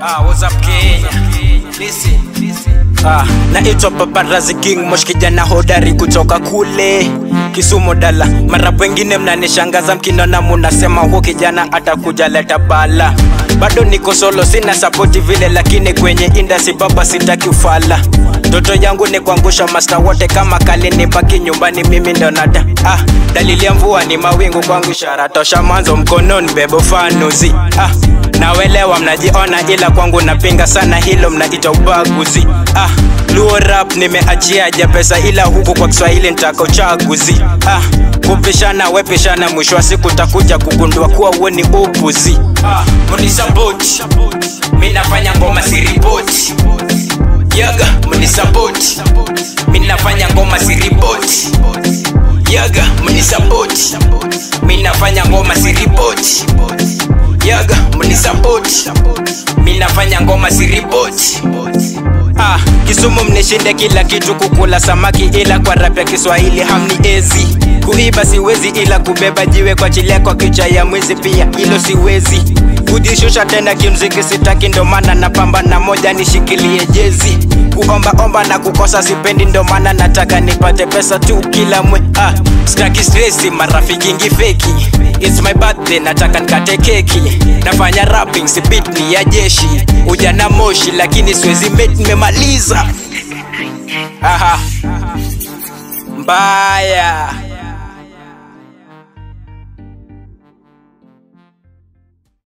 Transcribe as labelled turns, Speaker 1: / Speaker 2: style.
Speaker 1: Ah, what's up Kenya? Listen. Ah, naitwa Paparazi King Mosh, kijana hodari kutoka kule Kisumu dala. Mara wengine mnanishangaza mkinona, munasema huo kijana atakuja leta bala. Bado niko solo, sina sapoti vile, lakini kwenye industry baba sitaki ufala. Ndoto yangu ni kuangusha master wote kama kali, nibaki nyumbani mimi ndo nada. Ah, dalili ya mvua ni mawingu kwangu, ishara tosha mwanzo mkononi bebo fanuzi. Ah, nawelewa mnajiona, ila kwangu napinga sana hilo, mnaita ubaguzi. Ah, luo rap nimeachia ja pesa, ila huku kwa Kiswahili nitaka uchaguzi. Ah, kupishana wepishana, mwisho wa siku takuja kugundua kuwa uwe ni upuzi. Ah, munisapoti mi nafanya ngoma siripoti yaga munisapoti mi nafanya ngoma siripoti yaga munisapoti mi nafanya ngoma siripoti yaga munisapoti mi nafanya ngoma siripoti Ah, Kisumu mnishinde kila kitu, kukula samaki, ila kwa rap ya Kiswahili hamniezi. Kuiba siwezi, ila kubeba jiwe kwa chile kwa kicha ya mwizi pia hilo siwezi. Kujishusha tena kimziki sitaki, ndo maana napambana moja nishikilie jezi. Kuomba omba na kukosa sipendi, ndo maana nataka nipate pesa tu kila mwe. Ah, sitaki stressi, marafiki ngi feki. It's my birthday, nataka nikate keki. Nafanya rapping, si beat ni ya jeshi. Ujana moshi, lakini siwezi mate, nimemaliza. Aha. Mbaya.